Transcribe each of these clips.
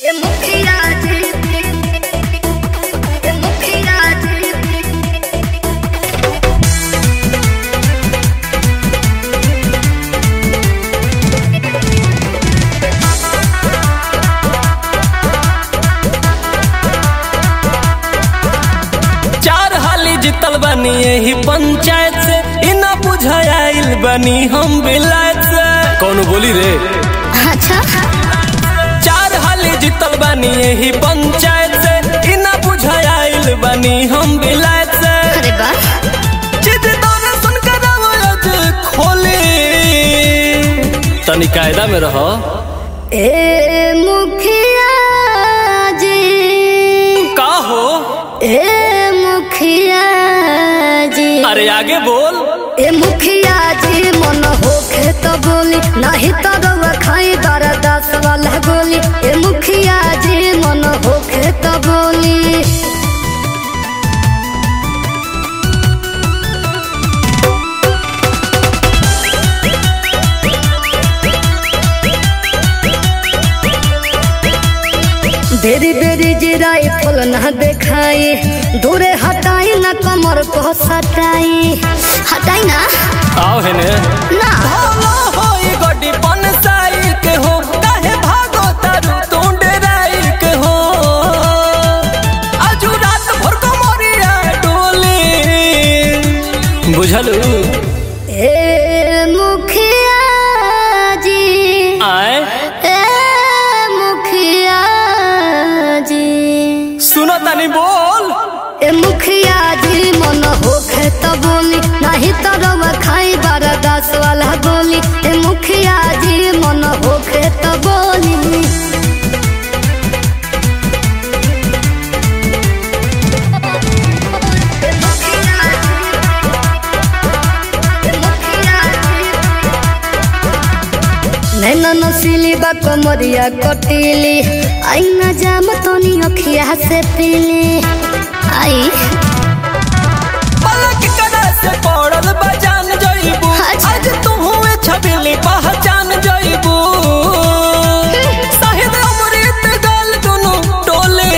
ए मुखिया जी ए मुखिया जी चार हाली जितल बनी यही पंचायत से इना बुझाइल बनी हम विलायत से कौन बोली रे अच्छा चार हाली जितल बनी यही पंचायत से इना बुझाइल बनी हम विलायत से अरे वाह जिद दौरे सुनकर आवाज खोली तनी कायदा में रहो ए मुखिया जी का हो ए मुखिया जी अरे आगे बोल ए मुखिया जी मन होखे तो बोली नहीं तो रवा खाई बारा दस वाला गोली ए मुखिया जी मन होखे तो बोली बेरी बेरी जिराई फल न देखाई दूरे हटाई न कमर को सटाई हटाई ना आओ है ने ना भालो होई गोडी बनसाई के हो काहे भागो तारू तू डेराई के हो आजू रात भर को मोरिया डोली बुझलू ए मुखिया जी आए ए मुखिया जी सुनो तनी बोल ए मुखिया जी मन होखे तो बोली नहीं तो रवा खाई बारा दस वाला गोली ए मुखिया जी मन होखे तो बोली नैना नसीली बा कमरिया कटीली आई न जाम तोनी अखिया से पीली आई पलक कदा से पड़ल बजान जइबू अच्छा। आज तू हुए छबिली पहचान जइबू शहीद अमृत गल दुनु टोले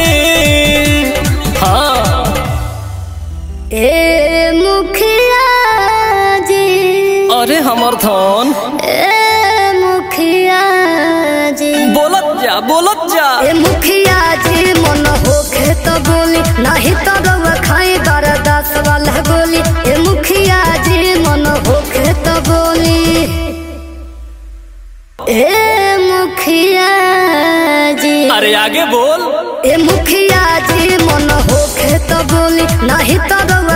हाँ ए मुखिया जी अरे हमर धन ए मुखिया जी बोलत जा बोलत जा ए मुखिया जी मन होखे तो बोली नहीं तो रवा खाई बारा दस वाला गोली ए मुखिया जी मन होखे तो बोली ए मुखिया जी अरे आगे बोल ए मुखिया जी मन होखे तो बोली नहीं तो रवा